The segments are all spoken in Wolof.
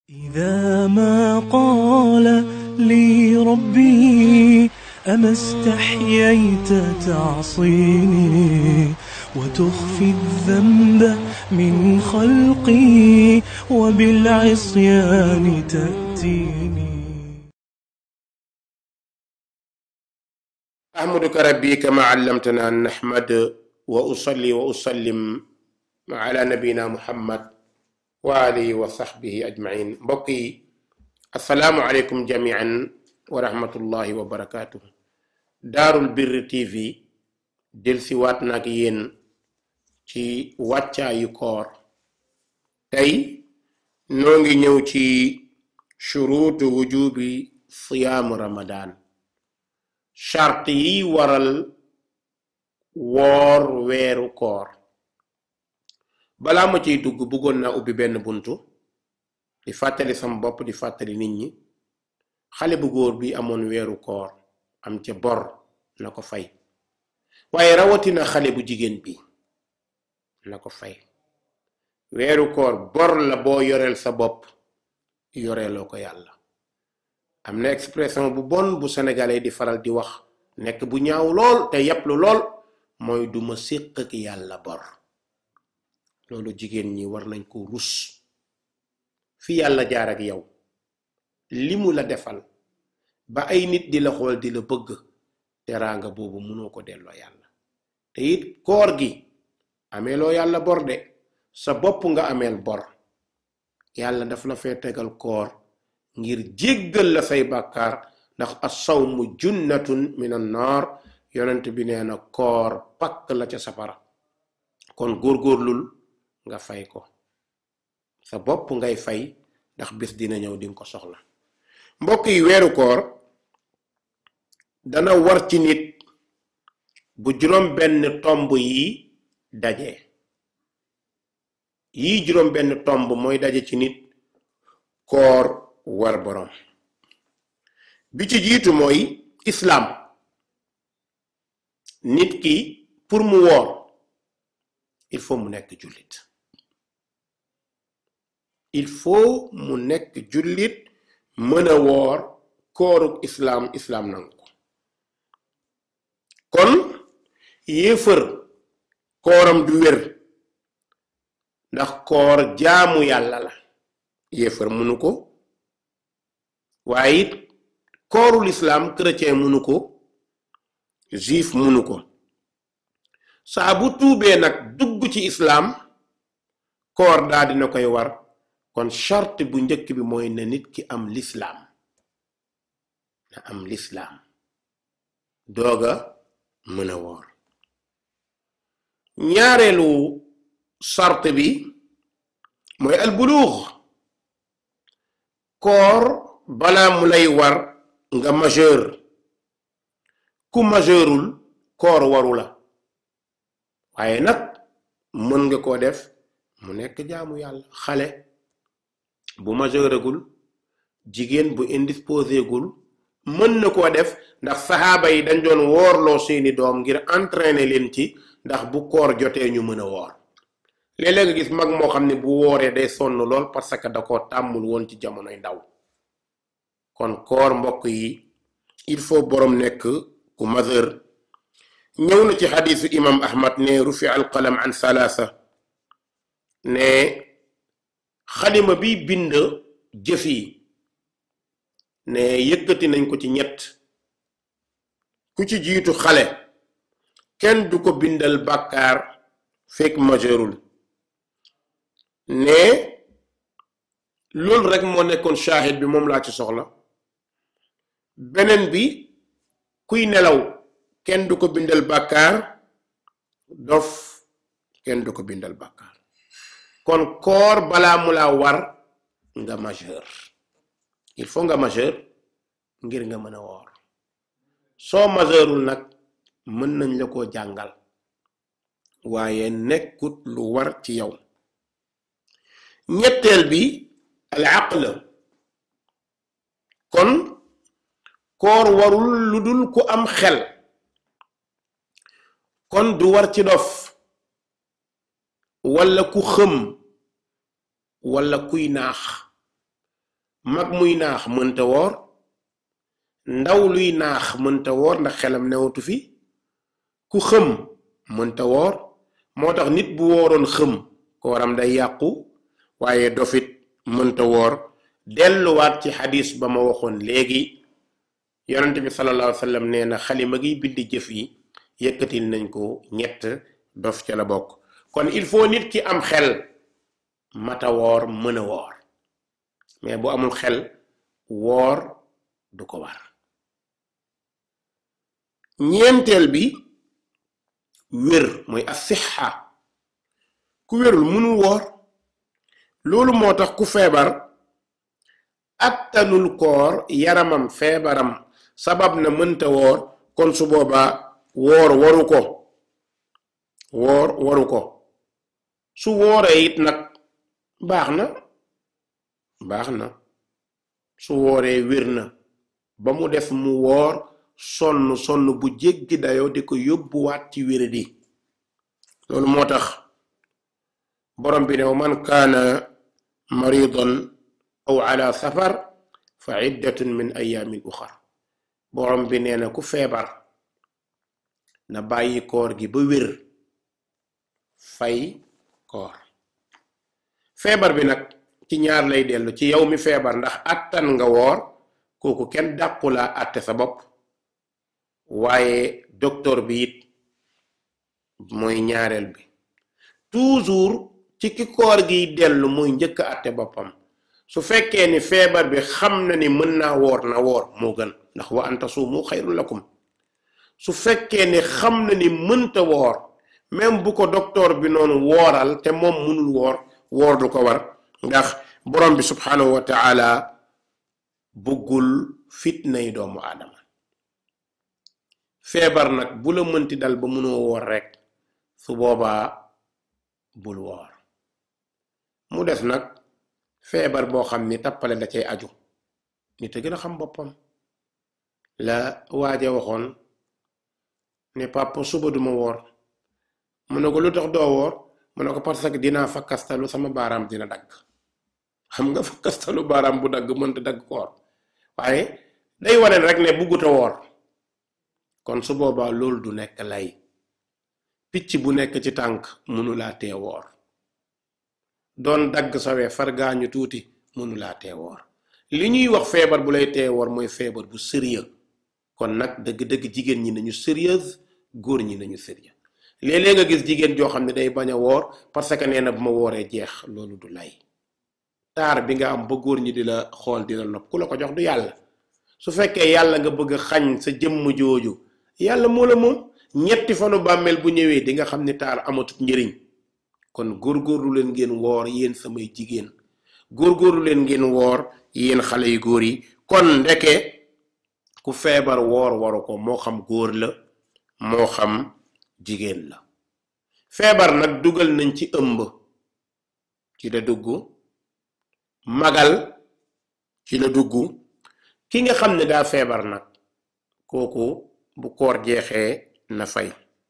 إذا ما قال لي ربي أما استحييت تعصيني وتخفي الذنب من خلقي وبالعصيان تأتيني أحمدك ربي كما علمتنا أن نحمد وأصلي وأسلم على نبينا محمد وآله وصحبه أجمعين mbokki assalaamu aleykum jamian wa rahmatullahi wa barakaatu daarul birri tv delsi waat nag yéen ci wàccaayu koor tey noo ngi ñëw ci shuruutu wujubi siyaamu ramadan charte yi waral woor weeru koor balaa ma ciy dugg bëggoon naa ubbi benn buntu di fàttali sama bopp di fàttali nit ñi xale bu góor bi amoon weeru koor am ca bor na ko fay waaye rawatina xale bu jigéen bi na ko fay weeru koor bor la boo yoreel sa bopp yoreeloo ko yàlla am na expression bu bon bu sénégalais di faral di wax nekk bu ñaaw lool te yàpplu lool mooy duma séq ak yàlla bor loolu jigéen ñi war nañ ko rus fi yàlla jaar ak yow li mu la defal ba ay nit di la xool di la bëgg teraanga boobu mënoo ko delloo yàlla te it koor gi ameeloo yàlla bor de sa bopp nga ameel bor yàlla daf la fee tegal koor ngir jéggal la say bàkkaar ndax as-sawmu junnatun min an naar yonent bi nee na koor pakk la ca safara kon góorgóorlul nga fay ko sa bopp ngay fay ndax bés dina ñëw dinga ko soxla mbokk yi weeru koor dana war ci nit bu juróom benn tomb yi daje yii juróom benn tomb mooy daje ci nit koor war borom bi ci jiitu mooy islaam nit ki pour mu woor il faut mu nekk jullit il faut mu nekk jullit mën a woor kooruk islaam islaam nangu ko kon yéefër kooram du wér ndax koor jaamu yàlla la yéefër munu ko waaye it koorul islaam chrétien munu ko juif munu ko saa bu tuubee nag dugg ci islaam koor daa dina koy war kon charte bu njëkk bi mooy na nit ki am lislaam na am lislaam dooga mën a woor ñaareelu charte bi mooy albuluux koor balaa mu lay war nga majeur ku majeurul koor waru la waaye nag mën nga koo def mu nekk jaamu yàlla xale bu majeuragul jigéen bu indisposé gul mën na koo def ndax saxaaba yi dañ doon woorloo seeni doom ngir entraîner leen ci ndax bu koor jotee ñu mën a woor léeg-léeg nga gis mag moo xam ne bu wooree day sonn lool parce que da koo tàmmul woon ci jamonoy ndaw kon koor mbokk yi il faut boroom nekk ku majeur ñëw na ci xadiisu imam ahmad ne rufi alqalam an salaasa ne xalima bi bind jëf yi ne yëkkati nañ ko ci ñett ku ci jiitu xale kenn du ko bindal bàkkaar fekk majeurul ne loolu rek moo nekkoon shahid bi moom laa ci soxla beneen bi kuy nelaw kenn du ko bindal bàkkaar dof kenn du ko bindal bàkkaar kon koor balaa mu la war nga majeur il faut nga majeur ngir nga mën a woor soo majeurul nag mën nañ la koo jàngal waaye nekkut lu war ci yow ñetteel bi al aql kon koor warul lu dul ku am xel kon du war ci dof walla ku xëm walla kuy naax mag muy naax mënta woor ndaw luy naax mënta woor ndax xelam newatu fi ku xëm mënta woor moo tax nit bu wooroon xëm kooram day yàqu waaye dofit mënta woor delluwaat ci xadis ba ma waxoon léegi yonente bi sallallahu alayhi wa sallam nee na xalima gi bind jëf yi yëkkatil nañ ko ñett dof ca la bokk kon il faut nit ki am xel mata woor mën a woor mais bu amul xel woor du ko war ñeenteel bi wér mooy asixa ku wérul mënul woor loolu moo tax ku feebar attanul koor yaramam feebaram sabab na mënta woor kon su boobaa woor waru ko woor waru ko su wooree it nag baax na baax na su wooree wér na ba mu def mu woor sonn sonn bu jéggi dayoo di ko yóbbuwaat ci wéradi loolu moo tax borom bi ne man kaana maridan aw ala safar fa iddatun min ayamin uxar borom bi nee na ku feebar na bàyyi koor gi ba wér fay koor feebar bi nag ci ñaar lay dellu ci yow mi feebar ndax attan nga woor kooku kenn dàqulaa àtte sa bopp waaye docteur bi it mooy ñaareel bi toujours ci ki koor giy dellu muy njëkk àtte boppam su fekkee ni feebar bi xam na ni mën naa woor na woor moo gën ndax wa an tasuumu xayrun lakum su fekkee ni xam na ni mënta woor même bu ko docteur bi noonu wooral te moom mënul woor woor du ko war ndax borom bi subhanahu wa taala bëggul fitnay doomu aadama feebar nag bu la mënti dal ba mënoo woor rek su boobaa bul woor mu des nag feebar boo xam ni tappale da cay aju nit a gën a xam boppam la waaja waxoon ne papa suba duma woor mu ne ko lu tax doo woor mu ne ko parce que dinaa fakkastalu sama baaraam dina dagg xam nga fakkastalu baaraam bu dagg mënta dagg koor waaye day wane rek ne bugguta woor kon su boobaa loolu du nekk lay picc bu nekk ci tànk mënulaa tee woor doon dagg sawee far gaañu tuuti mënulaa tee woor li ñuy wax feebar bu lay tee woor mooy feebar bu sérieux kon nag dëgg-dëgg jigéen ñi nañu sérieuse góor ñi nañu sérieux léeg-léeg nga gis jigéen joo xam ne day bañ a woor parce que nee na bu ma wooree jeex loolu du lay taar bi nga am ba góor ñi di la xool di la nopp ku la ko jox du yàlla su fekkee yàlla nga bëgg a xañ sa jëmm jooju yàlla moo la moom ñetti fanu bàmmeel bu ñëwee di nga xam ni taar amatut njëriñ kon góorgóorlu leen ngeen woor yéen samay jigéen góorgóorlu leen ngeen woor yéen xale yu góor yi kon ndeke ku feebar woor waru ko moo xam góor la moo xam jigéen la feebar nag dugal nañ ci ëmb ci la dugg magal ci la dugg ki nga xam ne daa feebar nag kooku bu koor jeexee na fay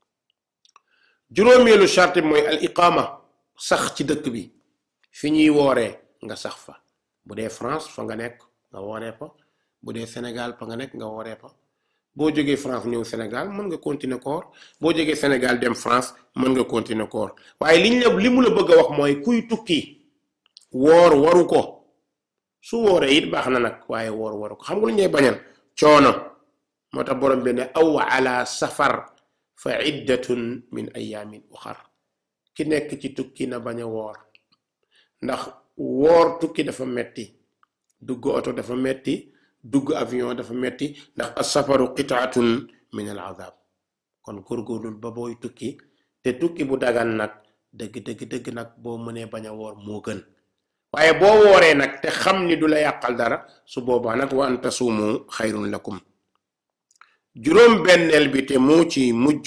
juróomeelu charte mooy al iqaama sax ci dëkk bi fi ñuy wooree nga sax fa bu dee France fa nga nekk nga wooree fa bu dee Sénégal fa nga nekk nga wooree fa boo jógee France ñëw Sénégal mën nga continuer koor boo jógee Sénégal dem France mën nga continuer koor waaye liñ la li mu la bëgg a wax mooy kuy tukki woor waru ko su wooree it baax na nag waaye woor waru ko xam nga lu ñuy bañal coono moo tax borom bi ne aw ala safar fa iddatun min ayamin uxar ki nekk ci tukki na bañ a woor ndax woor tukki dafa metti dugg oto dafa metti dugg avion dafa metti ndax asafaru qitaatun min al azab kon góorgóorlul ba booy tukki te tukki bu dagan nag dëgg dëgg dëgg nag boo mënee bañ a woor moo gën waaye boo wooree nag te xam ni du la yàqal dara su boobaa nag wa an tasuumu xayrun lakum juróom benneel bi te moo ci mujj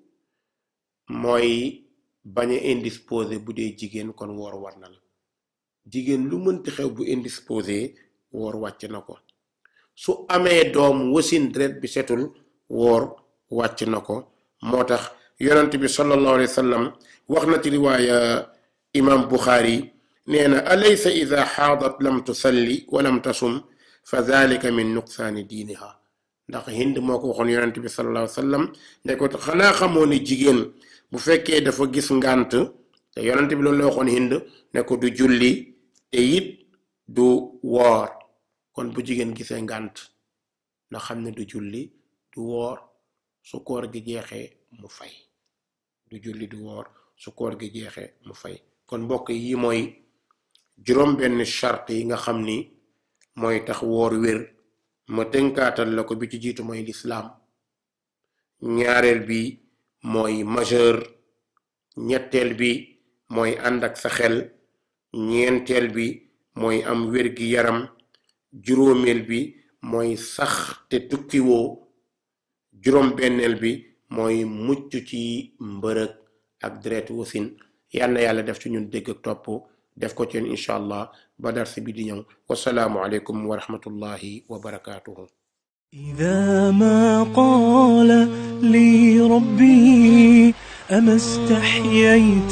mooy bañ a indisposé bu dee jigéen kon woor war na la jigéen lu mënti xew bu indisposé woor wàcc na ko su amee doom wasin deret bi setul woor wàcc na ko moo tax yonent bi sallallahu alayhi wa sallam wax na ci riwaaya imam Bukhari nee na alaysa ida xaadat lam tusalli wa lam tasum fa dalika min nuqsaani diiniha ndax hind moo ko waxoon yonent bi sallallahu alayhi wa sallam ne ko xanaa xamoo ne jigéen bu fekkee dafa gis ngànt te yonent bi loolu la waxoon hind ne ko du julli te it du woor kon bu jigéen gisee ngànt na xam ne du julli du woor su koor gi jeexee mu fay du julli du woor su koor gi jeexee mu fay kon mbokk yi mooy juróom benn charte yi nga xam ni mooy tax woor wér ma tënkaatal la ko bi ci jiitu mooy lislaam ñaareel bi mooy majeur ñetteel bi mooy ànd ak sa xel ñeenteel bi mooy am wér gi yaram juróomeel bi mooy sax te tukkiwoo juróom benneel bi mooy mucc ci mbërëg ak deret wasin yal na yàlla def ci ñun dégg ak topp def ko ci incha allah ba darsi bi di ñëw wasalaamu aleykum wa rahmatullahi wa barakaatuhu إذا ما قال لي ربي أما استحييت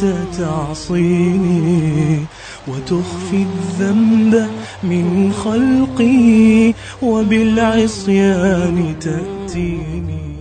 تعصيني وتخفي الذنب من خلقي وبالعصيان تأتيني